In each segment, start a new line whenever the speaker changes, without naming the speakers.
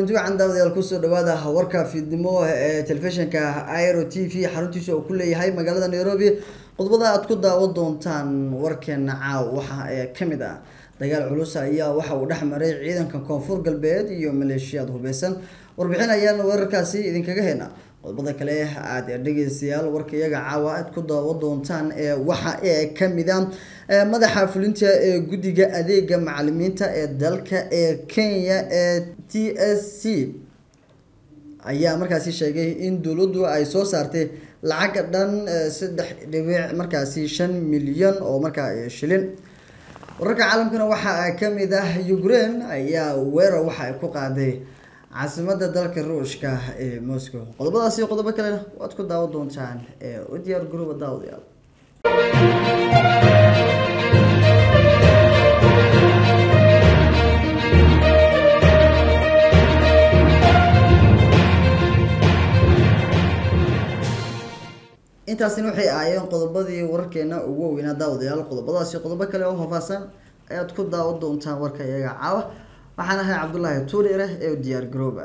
kulanti wacan daawadayaal kusoo dhawaada warka fiidnimo ee telefishinka iro t v xaruntiisa oo ku leeyahay magaalada nairobi qodobada aad ku daawan doontaan warkeena caaw waxa ee kamid ah dagaal culus ayaa waxa uu dhex maray ciidanka koonfur galbeed iyo maleeshiyaad hubeysan warbixin ayaan weerarkaasi idinkaga heyna qodobada kale aad dhegeystayaal warka iyaga caawa aad ku daawan doontaan ee waxa ee kamid a madaxa fulinta ee guddiga adeega macalimiinta ee dalka ee kenya ee t s c ayaa markaasi sheegay in dowladdu ay soo saartay lacag dhan saddex dhibic markaasi shan milyan oo markaa shilin wararka caalamkana waxaa kamid ah ukraine ayaa weerar waxa ay ku qaaday caasimada dalka ruushka ee moscow qodobadaasi qodobo kalena waad ku daawan doontaan ee u diyaar garooba daawadayaal intaasina waxay ahaayeen qodobadii wararkeena ugu waweynaa daawadayaal qodobadaasi qodobo kale oo faahfaahsan ayaad ku daawan doontaan warka iyaga caawa waxaan ahay cabdullaahi tuurire ee diyaar garooba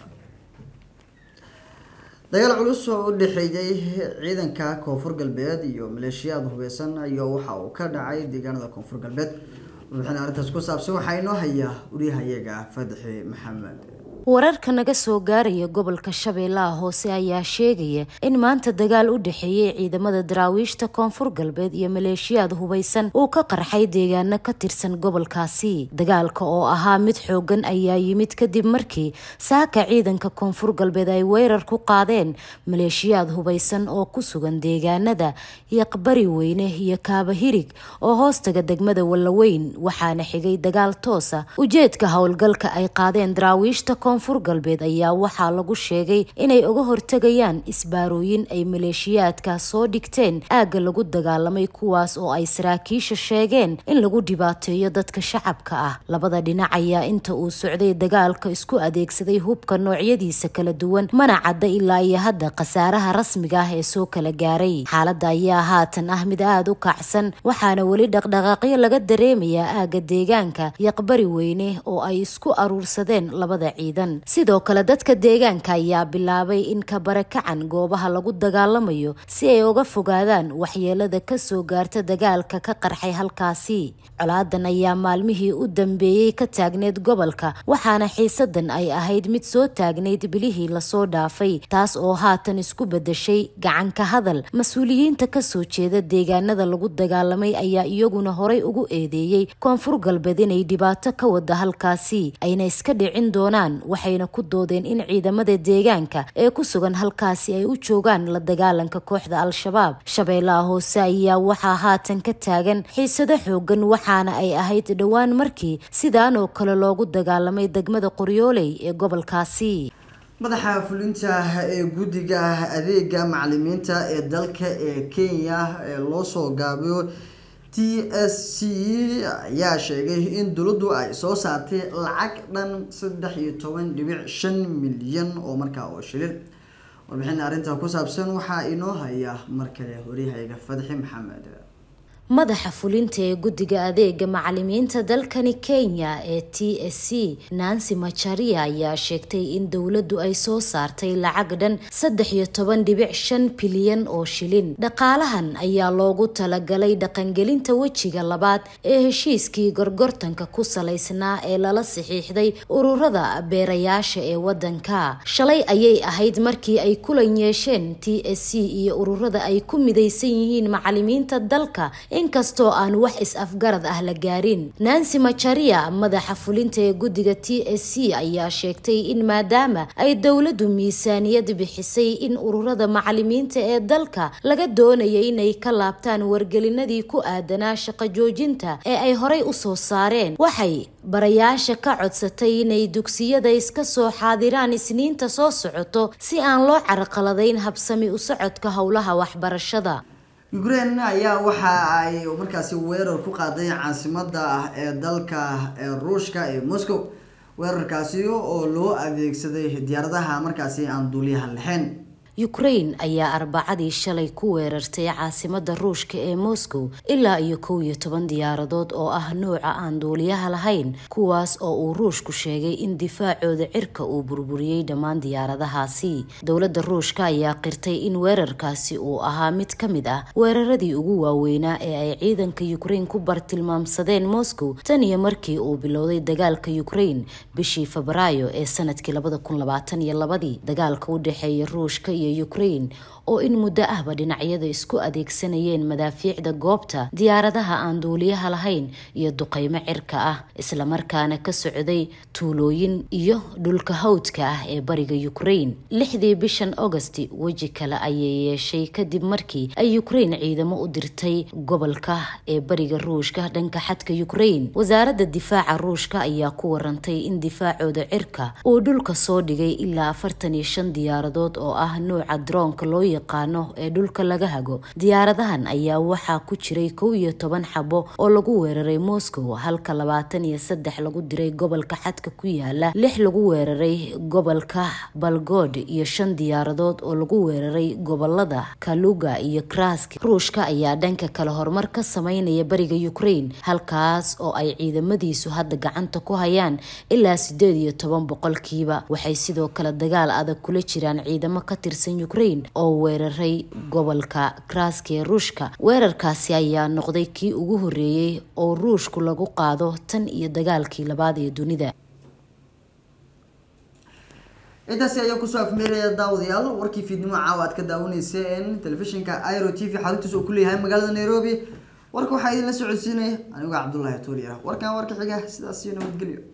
dagaal culus oo u dhexeeyay ciidanka koonfur galbeed iyo maleeshiyaad hubeysan ayaa waxa uu ka dhacay deegaanada koonfur galbeed warbixin arrintaas ku saabsan waxaa inoo haya wariyahayaga fadxi maxamed
wararka naga soo gaaraya gobolka shabeellaha hoose ayaa sheegaya in maanta dagaal u dhexeeyay ciidamada daraawiishta koonfur galbeed iyo maleeshiyaad hubeysan uu ka qarxay deegaano ka tirsan gobolkaasi dagaalka oo ahaa mid xoogan ayaa yimid kadib markii saaka ciidanka koonfur galbeed ay weerar ku qaadeen maleeshiyaad hubeysan oo ku sugan deegaanada yaqbari weyne iyo kaabahirig oo hoostaga degmada wallaweyn waxaana xigay dagaal toosa ujeedka howlgalka ay qaadeen daraawiishta koonfur galbeed ayaa waxaa lagu sheegay inay uga hortegayaan isbaarooyin ay maleeshiyaadka soo dhigteen aagga lagu dagaalamay kuwaas oo ay saraakiisha sheegeen in lagu dhibaateeyo dadka shacabka ah labada dhinac ayaa inta uu socday dagaalka isku adeegsaday hubka noocyadiisa kala duwan mana cadda ilaa iyo hadda khasaaraha rasmiga ah ee soo kala gaaray xaaladda ayaa haatan ah mid aada u kacsan waxaana weli dhaqdhaqaaqyo laga dareemayaa aagga deegaanka yaqbari weyne oo ay isku aruursadeen labada ciidan sidoo kale dadka deegaanka ayaa bilaabay in ka barakacan goobaha lagu dagaalamayo si ay uga fogaadaan waxyeelada kasoo gaarta dagaalka ka qarxay halkaasi colaadan ayaa maalmihii u dambeeyey ka taagneyd gobolka waxaana xiisadan ay ahayd mid soo taagnayd bilihii lasoo dhaafay taas oo haatan isku bedeshay gacanka hadal mas-uuliyiinta kasoo jeeda deegaanada lagu dagaalamay ayaa iyaguna horay ugu eedeeyey koonfur galbeed inay dhibaato ka wada halkaasi ayna iska dhicin doonaan waxayna ku doodeen in ciidamada deegaanka ee ku sugan halkaasi ay u joogaan la dagaalanka kooxda al-shabaab shabeellaha hoose ayaa waxaa haatan ka taagan xiisado xoogan waxaana ay ahayd dhowaan markii sidaan oo kale loogu dagaalamay degmada qoryooley ee gobolkaasi
madaxa fulinta ee guddiga adeega macalimiinta ee dalka ee kenya ee loo soo gaabiyo t s c ayaa sheegay in dowladdu ay soo saartay lacag dhan saddex iyo toban dhibic shan milyan oo markaa oo shilin warbixin arrinta ku saabsan waxaa inoo haya mar kale waryahayaga fadxi maxamed
madaxa fulinta ee guddiga adeega macalimiinta dalkani kenya ee t s c nancy macharia ayaa sheegtay in dowladdu ay soo saartay lacag dhan saddex iyo toban dhibic shan bilyan oo shilin dhaqaalahan ayaa loogu talagalay dhaqangelinta wejiga labaad ee heshiiskii gorgortanka ku salaysnaa ee lala saxiixday ururada beerayaasha ee wadanka shalay ayay ahayd markii ay kulan yeesheen t s c iyo ururada ay ku midaysan yihiin macalimiinta dalka inkastoo aan wax is-afgarad ah la gaarin nancy macharia madaxa fulinta ee guddiga t s c ayaa sheegtay in maadaama ay dowladdu miisaaniyad bixisay in ururada macalimiinta ee dalka laga doonayay inay ka laabtaan wargelinadii ku aadanaa shaqo joojinta ee ay horay u soo saareen waxay barayaasha ka codsatay inay dugsiyada iska soo xaadiraan isniinta soo socoto si aan loo carqaladayn habsami u socodka howlaha waxbarashada
ukraine ayaa waxa ay markaasi weerar ku qaaday caasimada ee dalka ee ruushka ee moscow weerarkaasi oo loo adeegsaday diyaaradaha markaasi aan duuliyaha lahayn
ukraine ayaa arbacadii shalay ku weerartay caasimada ruushka ee moscow ilaa iyo kow iyo toban diyaaradood oo ah nuuca aan duuliyaha lahayn kuwaas oo uu ruushku sheegay in difaacooda cirka uu burburiyey dhammaan diyaaradahaasi dowladda ruushka ayaa qirtay in weerarkaasi uu ahaa mid ka mid ah weeraradii ugu waaweynaa ee ay ciidanka ukraine ku bartilmaamsadeen moscow tan iyo markii uu bilowday dagaalka ukraine bishii febraayo ee sanadkii labada kun labaatan iyo labadii dagaalka u dhexeeya ruushka iyo ukraine oo in muddo ahba dhinacyada isku adeegsanayeen madaafiicda goobta diyaaradaha aan duuliyaha lahayn iyo duqeymo cirka ah islamarkaana ka socday tuulooyin iyo dhulka hawdka ah ee bariga ukraine lixdii bishan augosti weji kale ayay yeeshay kadib markii ay ukraine ciidamo u dirtay gobolka ee bariga ruushka dhanka xadka ukraine wasaaradda difaaca ruushka ayaa ku warantay in difaacooda cirka uu dhulka soo dhigay ilaa afartan iyo shan diyaaradood oo ah nuuca droonka loo yaqaano ee dhulka laga hago diyaaradahan ayaa waxaa ku jiray kow iyo toban xabo oo lagu weeraray moscow halka labaatan iyo saddex lagu diray gobolka xadka ku yaala lix lagu weeraray gobolka balgod iyo shan diyaaradood oo lagu weeraray gobolada kaluga iyo krask ruushka ayaa dhanka kale horumar ka sameynaya bariga ukraine halkaas oo ay ciidamadiisu hadda gacanta ku hayaan ilaa sideed iyo toban boqolkiiba waxay sidoo kale dagaal adag kula jiraan ciidamo ka tirsan ukraine oo weeraray gobolka krask ee ruushka weerarkaasi ayaa noqday kii ugu horeeyey oo ruushku lagu qaado tan iyo dagaalkii labaad ee dunida
intaasi ayaa kusoo afmeeraya daawadayaal warkii fiidnimo caawa aad ka daawanayseen telefishinka iro t v xaruntiisa uu ku leeyahay magaalada nairobi warka waxaa idinla socodsiinaya anigoo cabdullaahi tuuli ah warkan warka xiga sidaas iyo nabadgelyo